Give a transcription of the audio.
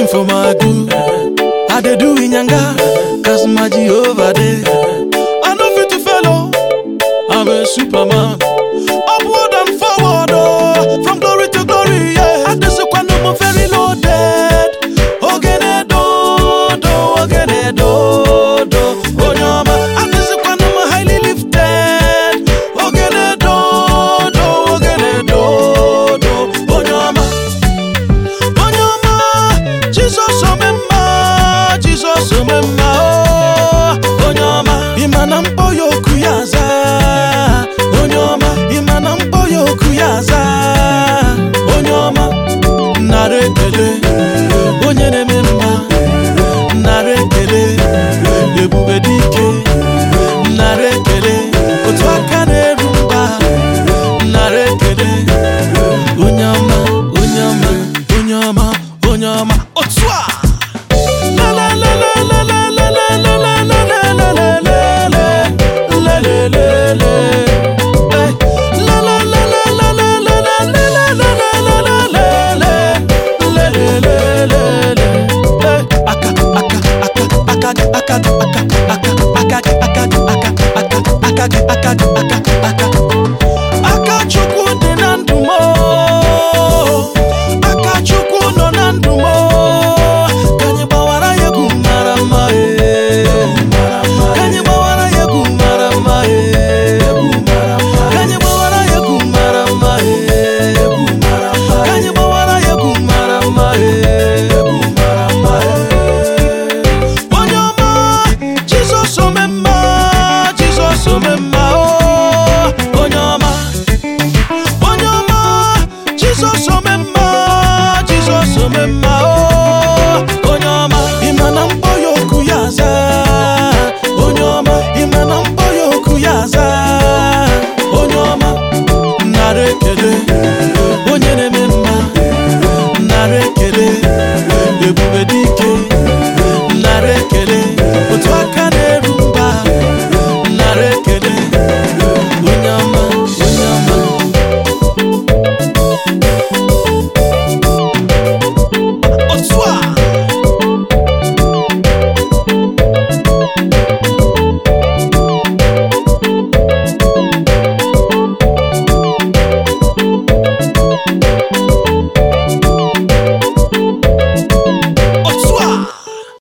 for my good. I dey do inyanga, cause my Jehovah dey. I no fit to follow, I'm a superman. Upward and forward, oh, from glory to glory, yeah. Adesekwa no mo very loaded. Ogene do, do, ogene do, do. Onyoma, Adesekwa no mo highly lifted. Ogene do, do, ogene do, do. Onyoma. Onyoma, Jesus omemma, Jesus omemma, oh, Onyoma, imana mkpọ ya oku ya aza, Onyoma, imana mkpọ ya oku ya aza, Onyoma, nara ekele, onye na-eme mma, nara ekele, ebube dike, nara ekele, otu aka na-eru mba, nara ekele, onye ọma onye ọma onye ọma onye ọma otu a La la la la la la la la la la la la la la la la la la la. Eh. La la la la la la la la la la la la la la la. La la la la la. Eh. Aka aka aka aka aka aka aka aka aka aka aka aka aka aka chukwu dị na ndụ m o. aka chukwu nọ na ndụ m o. ka anyị gbawara ya egwu mara mma e. ka anyị gbawara ya egwu mara mma e. ka anyị gbawara ya egwu mara mma e. ka anyị gbawara ya egwu mara mma e. onye ọma jizọs omemma jizọs omemma o onye ọma onye ọma jizọs omemma jizọs omemma o onye ọma ịma na mkpọ ya oku ya aza onye ọma ịma na mkpọ ya oku ya aza onye ọma nara ekele